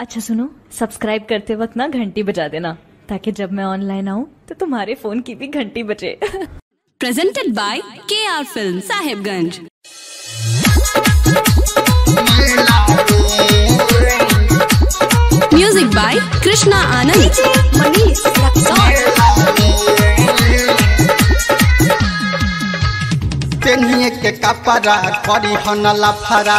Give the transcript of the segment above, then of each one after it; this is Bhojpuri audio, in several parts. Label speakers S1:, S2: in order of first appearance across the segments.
S1: अच्छा सुनो सब्सक्राइब करते वक्त ना घंटी बजा देना ताकि जब मैं ऑनलाइन आऊँ तो तुम्हारे फोन की भी घंटी बजे
S2: presented by KR Film Sahibganj. Music by Krishna Anand.
S3: पेनिए के कपड़ा करी हनला फरा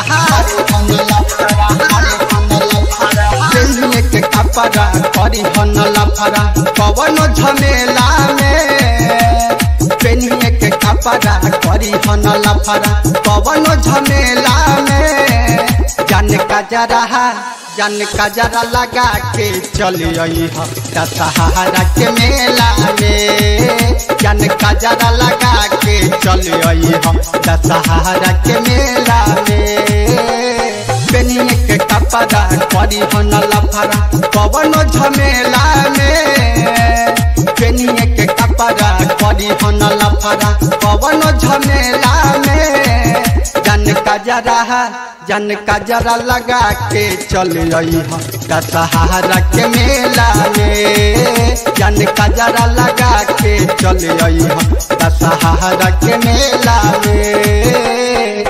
S3: पेनिए के कपड़ा करी हनला फरा पवन झमेला में पेनिए के कपड़ा करी हनला फरा पवन झमेला में जान का जरा जान का जरा लगा के चल आई दशहरा के मेला में जान का जरा लगा के चल आई दशहरा के मेला में पेनिए के कपड़ा करी हनला फरा पवन झमेला में पेनिए के कपड़ा करी हनला फरा पवन झमेला में जन का जरा जन का जरा लगा के चल आई दशहरा के मेला में जन का जरा लगा के चल आई दशहरा के मेला में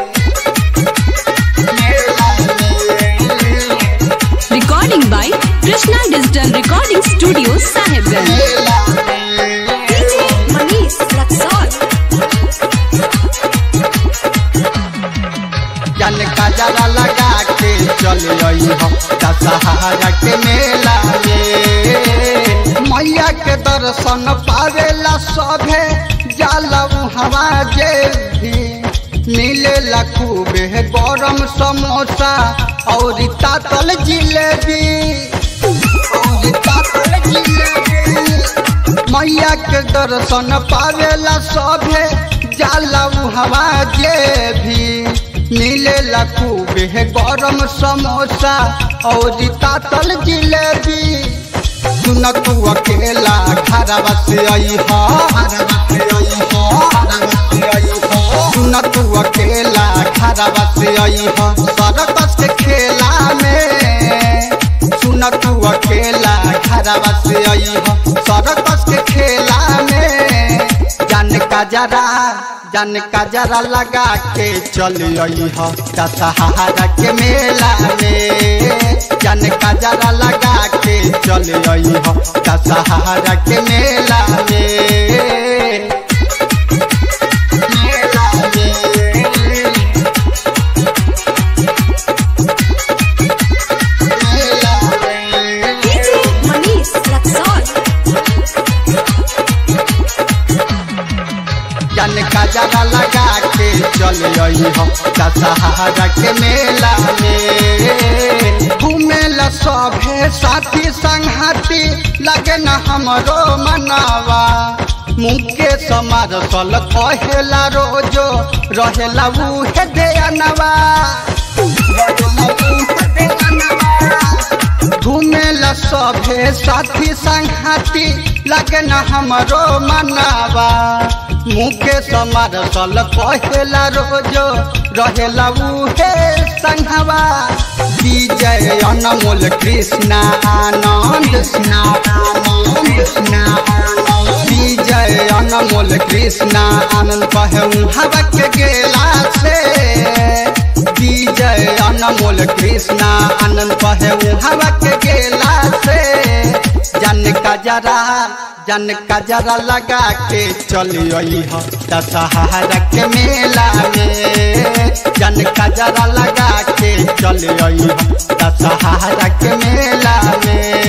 S2: Recording by Krishna Digital Recording Studio Sahibganj.
S3: जन का जरा लगा के चल आई दशहरा के मेला में मैया के दर्शन पावेला सभे जाला हवा जे भी नीले लखूबे गरम समोसा और तातल जिलेबी और तातल जिलेबी मैया के दर्शन पावेला सभे जाला हवा जे भी नीले लखूबे गरम समोसा और तातल जिलेबी सुन तू अकेला घरवा से आई सुन तू अकेला घरवा से आई सरकस के खेला में सुन तू अकेला घरवा से आई सरकस के खेला में जान का जरा जान का जरा लगा के चल आई दशहरा के मेला में जान का जरा लगा के चल आई दशहरा के मेला में मेला में मेला में जन का जरा लगा के चल आई दशहरा के मेला में घूमेला सभे साथी संघाती लगे न हमरो मनावा मुके समार सल कहेला रोजो रहेला उहे दयानवा घूमेला सभे साथी संघाती लगे न हमरो मनावा मुके समार सल कहेला रोजो रहेला उहे संघवा विजय अनमोल कृष्ण आनंद विजय अनमोल कृष्ण आनंद कहूँ हवा के गेला से विजय अनमोल कृष्ण आनंद कहूँ हवा के गेला से जन का जरा जन का जरा लगा के चल आई दशहरा के मेला में जन का जरा लगा के चल आई दशहरा के मेला में